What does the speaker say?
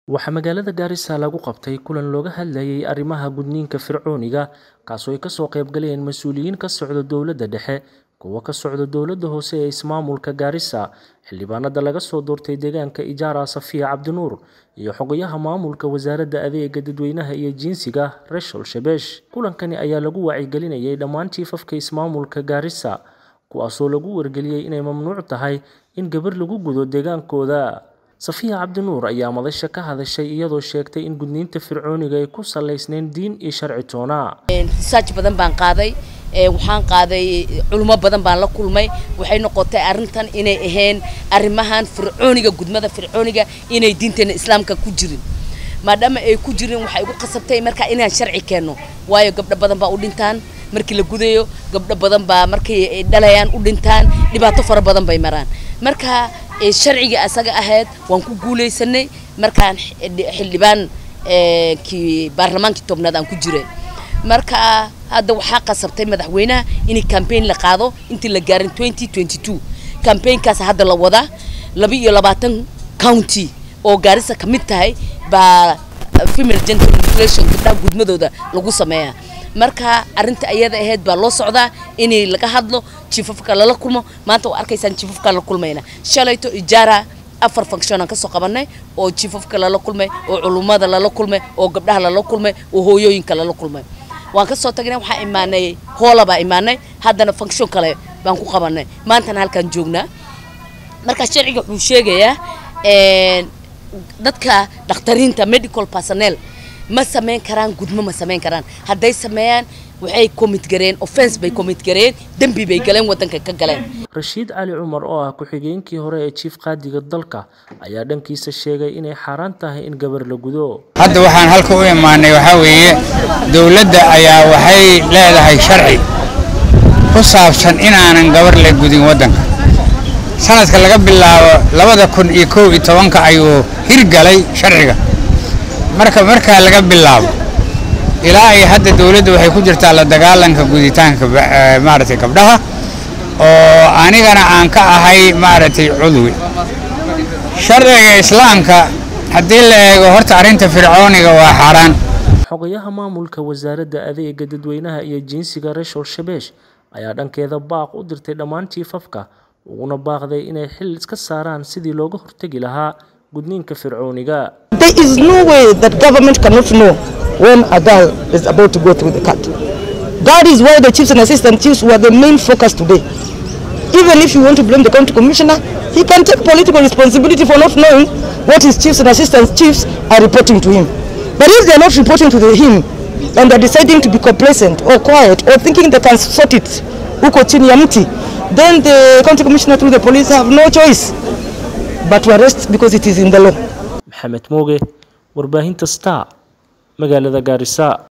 Waxaa magaalada Garissa lagu qabtay kulan looga hadlayay arrimaha gudniinka fircooniga kaasoo ay kasoo qayb galeen mas'uuliyiin ka socda dowladda dhexe, kuwa ka socda dowladda hoose ee ismaamulka Garissa, xildhibaanada laga soo doortay deegaanka Ijara Safiya Cabdinuur, iyo xogayaha maamulka wasaaradda adeegga dadweynaha iyo jinsiga Rachel Shebesh. Kulankani ayaa lagu wacyigelinayay dhammaan chiefafka ismaamulka Garissa, kuwaasoo lagu wargeliyay inay mamnuuc tahay in gabar lagu gudo deegaankooda. Safiya Cabdinuur ayaa madasha ka hadashay iyadoo sheegtay in gudniinka fircooniga ay ku salaysnayn diin iyo sharci toona. research badan baan qaaday waxaan qaaday culimo badan baan la kulmay waxay noqotay arrintan inay ahayn arrimahan fircooniga gudmada fircooniga inay diinteena islaamka ku jirin maadaama ay ku jirin waxay igu qasabtay marka inaan sharci keenno waayo gabdho badan baa u dhintaan markii la gudayo gabdho badan baa markii ay dhalayaan u dhintaan dhibaato fara badan bay maraan marka sharciga asaga ahayd waan ku guulaysanay markaan xildhibaan kii baarlamaankii tobnaad aan ku jiray marka hadda waxaa qasabtay madaxweynaha in campaign la qaado intii la gaarin 2022 campaignkaas hadda la wadaa laba iyo labaatan county oo gaarisa ka mid tahay baa female genital mutilation gabdhaha gudmadooda lagu sameeyaa marka arrinta ayada ahayd baa loo socdaa inay laga hadlo jiifafka lala kulmo maanta waa arkaysaan jiifafka la kulmayna shalayto ijaara afar function aan kasoo qabanay oo jiifafka lala kulmay oo culummada lala kulmay oo gabdhaha lala kulmay oo hooyooyinka lala kulmay waan kasoo tagnay waxaa imaanay hoola baa imaanay haddana function kale baan ku qabanay maantana halkaan joognaa marka sharciga wuxuu sheegayaa dadka dhakhtariinta medical personnel ma samayn karaan gudmo ma samayn karaan hadday sameeyaan waxay commit gareen offense bay commit gareen dembi bay galeen waddanka ka galeen rashiid cali cumar oo ah ku-xigeenkii hore ee jiif qaadiga dalka ayaa dhankiisa sheegay inay xaaraan tahay in gabar la gudo hadda waxaan halka u imaanay waxaa weeye dowladda ayaa waxay leedahay sharci ku saabsan inaanan gabar la gudin waddanka sanadka laga bilaabo labada kun iyo kow iyo tobanka ayuu hirgalay sharciga marka markaa laga bilaabo ilaa ay hadda dowladda waxay ku jirtaa la dagaalanka guditaanka maaragtay gabdhaha oo anigana aan ka ahay maaragtay cudwi sharciga islaamka haddii la eego horta arrinta fircooniga waa xaaraan xogayaha maamulka wasaaradda adeegga dadweynaha iyo jinsiga Rachel Shebesh ayaa dhankeeda baaq u dirtay dhammaan jiifafka uguna baaqday inay xil iska saaraan sidii looga hortagi lahaa gudniinka fircooniga There is no way that government cannot know when a girl is about to go through the cut. That is why the chiefs and assistant chiefs were the main focus today. Even if you want to blame the county commissioner, he can take political responsibility for not knowing what his chiefs and assistant chiefs are reporting to him. But if they are not reporting to the, him and are deciding to be complacent or quiet or thinking they can sort it, uko chini ya mti, then the county commissioner through the police have no choice but to arrest because it is in the law. maxamed mooge warbaahinta star magaalada gaarisa